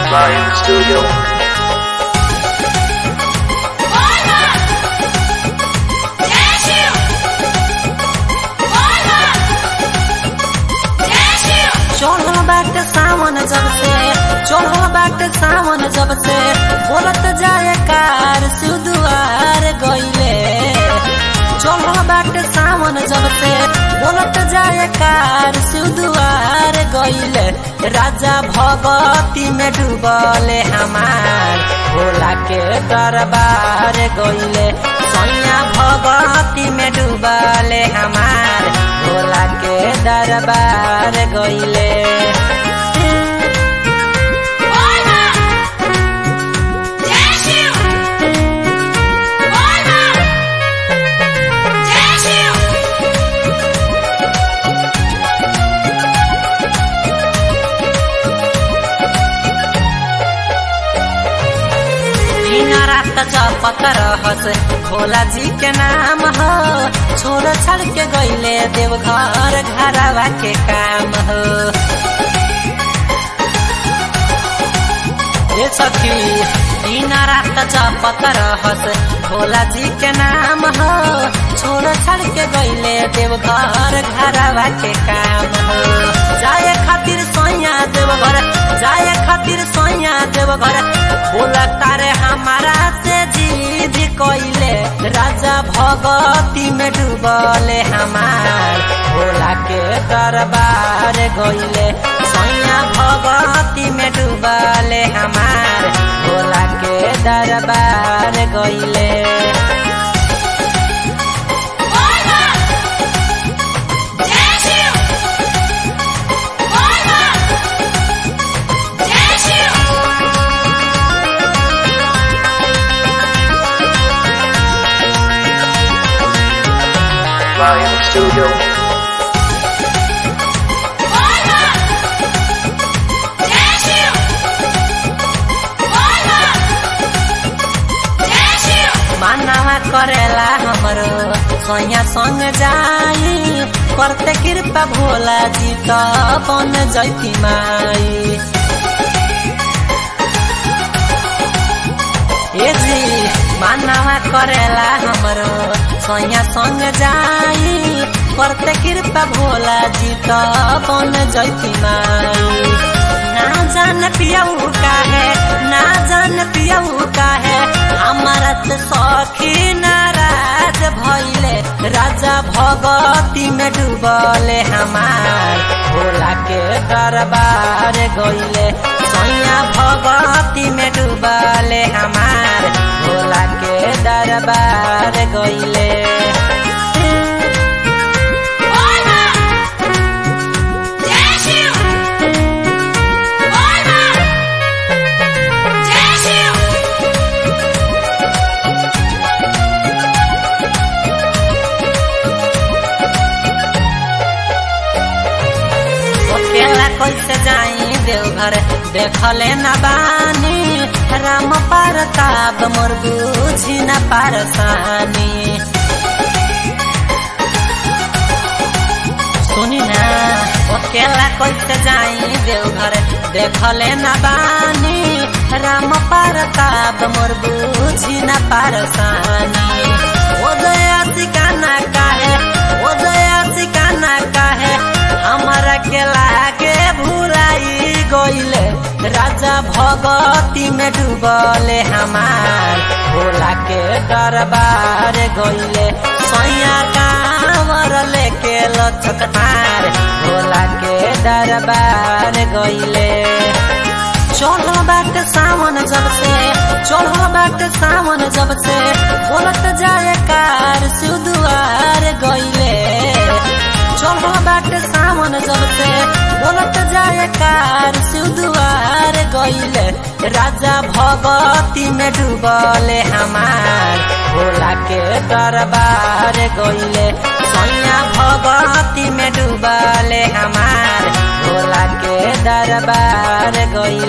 Lion Studio. चढ़ल बाटे सावन जब से चढ़ल बाटे सावन जब से बोलत जाए कार सुदुआर गईले चढ़ल बाटे सावन जब से बोलत जाए कार सुदुआर गईले राजा भगती में डूबले हमार भोला के दरबार गईले सैया भगती में डूबले हमार भोला के दरबार गईले दिन रात जपत रहस भोला जी के नाम हो छोड़ छाड़ के गईले देवघर घरवा के काम हो ये सखी दिन रात जपत रहस भोला जी के नाम हो छोड़ छाड़ के गईले देवघर घरवा के काम हो जाए खातिर सोया देवघर जाए खातिर सोया देवघर बोला तारे हमारा से जीद कोइले राजा भगती में डूबले हमार भोला के दरबार गईले सैया भगती में डूबले हमार भोला के दरबार गईले Lion Studio. मानवा करेला हमरो सोया संग जाई करते कृपा भोला जी त बन जैती माई ए जी मानवा करेला हमरो सोया संग जाई करते कृपा भोला जी त बन जैती माई ना जान पियऊ का है ना जान पियऊ का है हमारा त सखी नाराज भइले राजा भगती में डूबले हमार भोला के दरबार गइले सैया भगती में डूबले हमार भोला के दरबार गइले अकेला कैसे जाई देवघर देखले न बानी राम पारताप मोर बुझी न पारसानी सुनी ना अकेला कैसे जाई देवघर देखले न बानी राम पारताप मोर बुझी न पारसानी ओ दया सिकाना काहे ओ दया सिकाना काहे हमारा के लागे भुलाई गईले राजा भगती में डूबले हमार भोला के दरबार गईले सैया कांवर लेके लचकतार भोला के दरबार गईले चढ़ल बाटे सावन जब से चढ़ल बाटे सावन जब से बोलत जाए कार सुदुआर गईले चढ़ल बाटे सावन जब से बोलत जाए कार सुदुआर गईले राजा भगती में डूबले हमार भोला के दरबार गईले सैया भगती में डूबले हमार भोला के दरबार गईले